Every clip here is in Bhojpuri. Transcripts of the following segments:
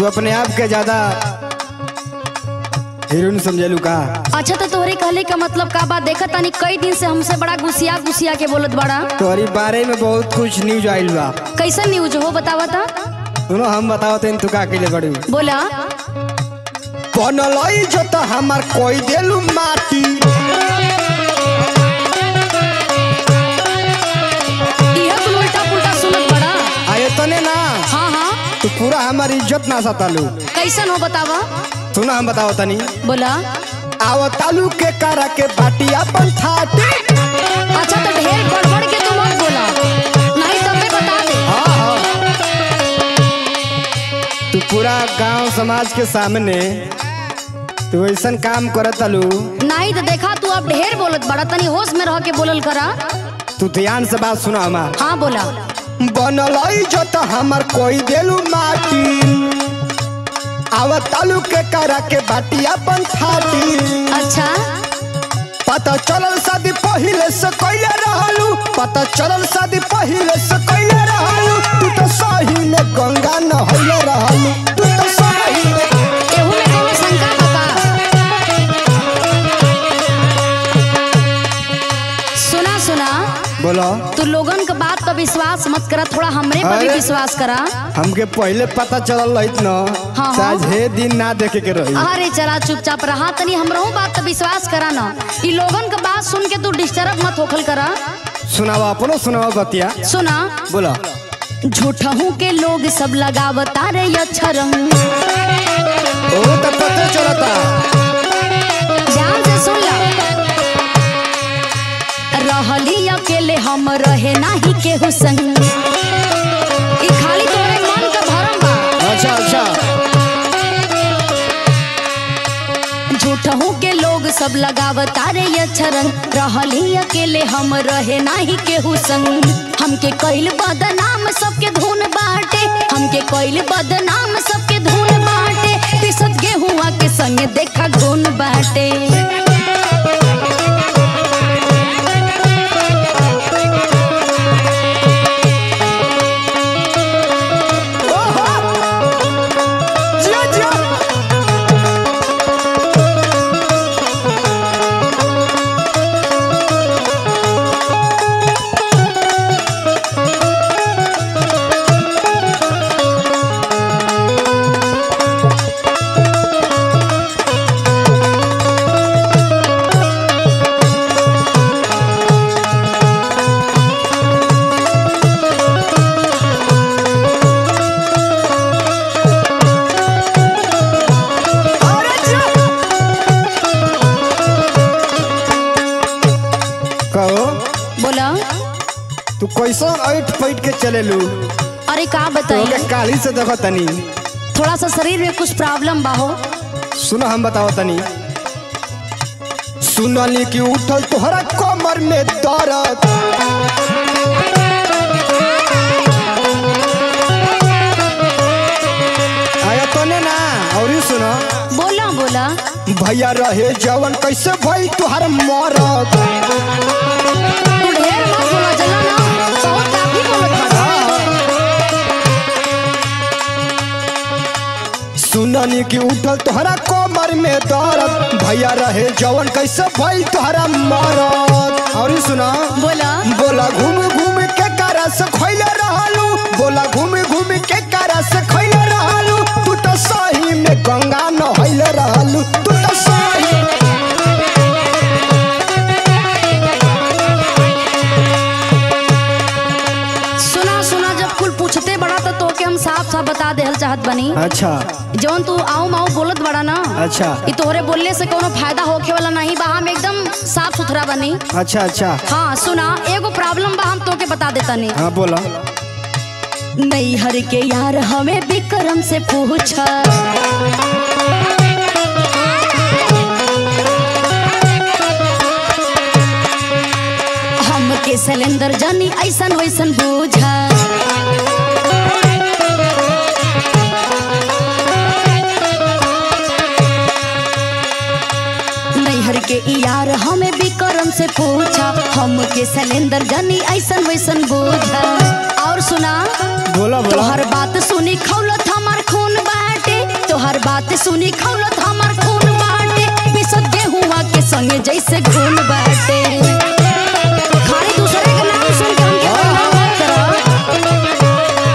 तू अपने आप के ज्यादा हीरोइन समझेलू का अच्छा तो तोहरे कहले का मतलब का बात देखा तानी कई दिन से हमसे बड़ा गुसिया गुसिया के बोलत बड़ा तोहरी बारे में बहुत कुछ न्यूज आइल बा कैसन न्यूज हो बतावा ता सुनो हम बताओ तेन तू का अकेले बड़ू बोला बनलई जो तो हमार कोई देलू माटी इहे कुल उल्टा पुल्टा सुनत बड़ा आये तने ना हाँ हाँ तू पूरा हमार इज्जत ना सतालू कैसन हो बतावा सुनो हम बताओ तनी बोला आओ तालू के करा के बाटी अपन थाटी अच्छा तो ढेर गड़बड़ के तू मत बोला नहीं तो मैं बता दे हाँ हाँ तू पूरा गांव समाज के सामने तू ऐसन काम करत तालू नहीं तो देखा तू अब ढेर बोलत बड़ा तनी होश में रह के बोलल करा तू ध्यान से बात सुना हमार हाँ बोला बनलई जो तो हमार कोई देलू माटी आवत तालू के करा के बाटी अपन थाटी अच्छा पता चलल शादी पहिले से कइले रहलू पता चलल शादी पहिले से कइले रहलू तू तो सही में गंगा नहइले रहलू तू तो सही में एहू में कोनो शंका बता सुना सुना बोलो तू लोगन के बात पर विश्वास मत करा थोड़ा हमरे पर भी अरे। विश्वास करा हमके पहिले पता चलल रहित न हाँ, हाँ। साझे दिन ना देखे के रही अरे चला चुपचाप रहा तनी हमरो बात पर विश्वास करा ना ई लोगन के बात सुन के तू डिस्टर्ब मत होखल करा सुनावा अपनो सुनावा बतिया सुना बोलो झूठहू के लोग सब लगावता रे अच्छा रंग ओ तो पता चलता ध्यान से सुन ला रहली अकेले हम रहे नाही केहू संग ई खाली तोरे मन का भरम बा अच्छा अच्छा झूठहू के लोग सब लगावता रे अच्छा रंग रहली अकेले हम रहे नाही केहू संग हमके कइल बदनाम सबके धुन बाटे हमके कइल बदनाम सबके धुन बाटे पिसत गेहुआ के संग देखा गुन बाटे जिया जिया अरे जिया कहो बोला तू कैसन ऐठ पैठ के चलेलू अरे का तो बताई के काली से देखो तनी थोड़ा सा शरीर में कुछ प्रॉब्लम बा हो सुनो हम बताओ तनी सुनली कि उठल तोहरा कमर में दर्द आया तो ने ना और ही सुनो बोला बोला भैया रहे जवन कैसे भई तुहार मरद तू ढेर मत बोला जला ना बहुत काफी बोलत बा सुननी कि उठल तोहरा कमर में दर्द भैया रहे जवन कैसे भई तुहरा मरद और ही सुना बोला बोला घूम घूम के कारा से खैले रहलू बोला घूम घूम के कारा से खैले रहलू तू तो सही में गंगा नहैले रहलू तू तो सही सुना सुना जब कुल पूछते बड़ा तो तोके हम साफ साफ बता देहल चाहत बनी अच्छा जौन तू आऊ माऊ बोलत बड़ा ना अच्छा ई तोहरे बोलने से कोनो फायदा होखे वाला नहीं बा हम एकदम साफ सुथरा बनी अच्छा अच्छा हाँ सुना एगो प्रॉब्लम बा हम तोके बता देता नहीं हाँ बोला नैहर के यार हमें विक्रम से पूछ हमके सिलेंडर जानी ऐसन वैसन बूझा नैहर के ई यार हमें विक्रम से पूछा हमके सिलेंडर जानी ऐसन वैसन बूझा और सुना बोला बोला तोहर बात सुनी खौलत हमार खून बाटे हमर बात सुनी खौलत हमर खून बाटे पिसत गेहुआ के संगे जैसे खून बाटे खाली दूसरे के नाम सुन के हमके बदनाम मत करो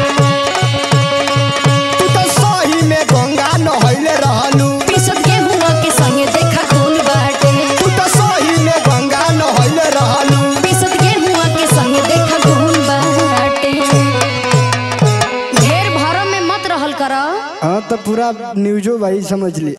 तू तो सही में गंगा नहैले रहलू पिसत गेहुआ के संगे देखा खून बाटे तू तो सही में गंगा नहैले रहलू पिसत गेहुआ के संगे देखा खून बाटे ढेर भरम में मत रहल करो हाँ तो पूरा न्यूजो भाई समझ ली